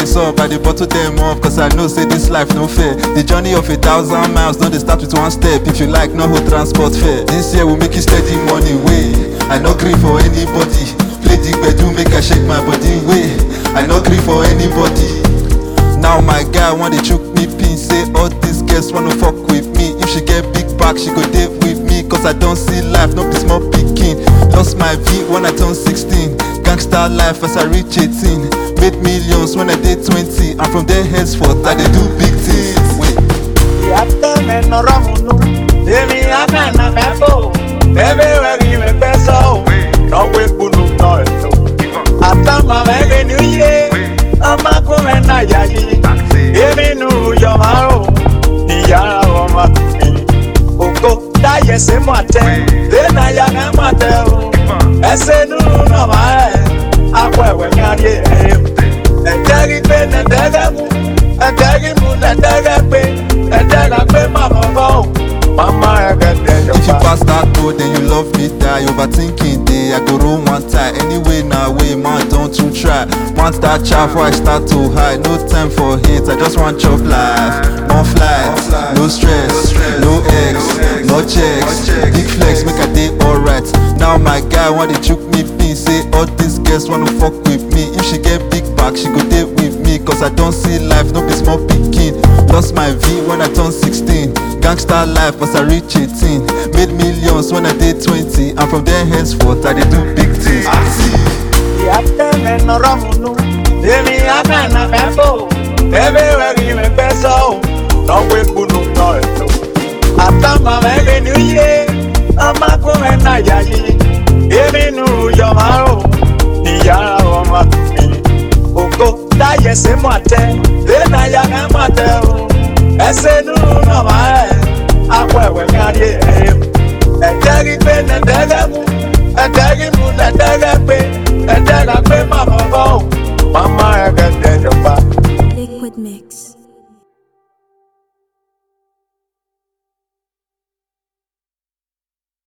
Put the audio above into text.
dey sup, I dey bottle them up Cause I know say this life no fair The journey of a thousand miles no dey start with one step If you like, no hold transport fare This year we make you steady money way I no gree for anybody Play the gbedu make I shake my body way I no gree for anybody Now my guy want dey chook me pin Say all these girls wanna fuck with me If she get big back, she go date with me Cause I don't see life, no be small pikin Lost my V when I turn 16 Gangster life as I reach 18 Made millions when I did 20 And from there henceforth, I dey do big things Wait. Yàtọ̀ mi nọ̀rọ̀ mu nù, èmi àkànnà mẹ́fò, bẹ́ẹ̀ wẹ̀ kí mi pẹ́ sọ ò, lọ́wọ́ ìkùnú nọ ètò. Àtàmà mẹ́rin ní yé, ọmọkùnrin náà yá yí, èmi nù yọ máa rò, ìyára ọmọ mi. Ògo táyẹ̀ sí mọ̀ tẹ́, lẹ́nà ya ká mọ̀ tẹ́ o, ẹsẹ̀ nù nà máa rẹ̀, akọ ẹ̀wẹ̀ kárí ẹ̀ ẹ̀dẹ́rì pé nẹ̀dẹ́rẹ́ mú ẹ̀dẹ́rì mú nẹ̀dẹ́rẹ́ pé ẹ̀dẹ́rẹ́ pé màmá bọ̀ ọ́ màmá ẹ̀gẹ́dẹ́ If you yọba. pass that road, then you love me die. Overthinking day, I go roll one tie. Anyway, now way, man, don't you try. Want that chat before I start to hide. No time for hate, I just want chop life. One flight, no stress, no X, no checks. Big flex, make a day alright. Now my guy want to chook me pin. Say all these girls wanna fuck with me. If she get big back, she go date with me. Cause I don't see life, no be small picking. Lost my V when I turned 16. Gangster life as I reach 18. Made millions when I did 20. And from there henceforth, I dey do big things. Yàtọ̀ mi nọ̀rọ̀ mu nù, èmi àkànnà mẹ́fò, bẹ́ẹ̀ wẹ̀ kí mi pẹ́ sọ ò, lọ́wọ́ ìkùnú nọ ètò. Àtàmà mẹ́rin ní yé, ọmọkùnrin náà yá yí, èmi nù yọ máa rò, ìyára ọmọ mi. Ògo táyẹ̀ sí mọ̀ tẹ́,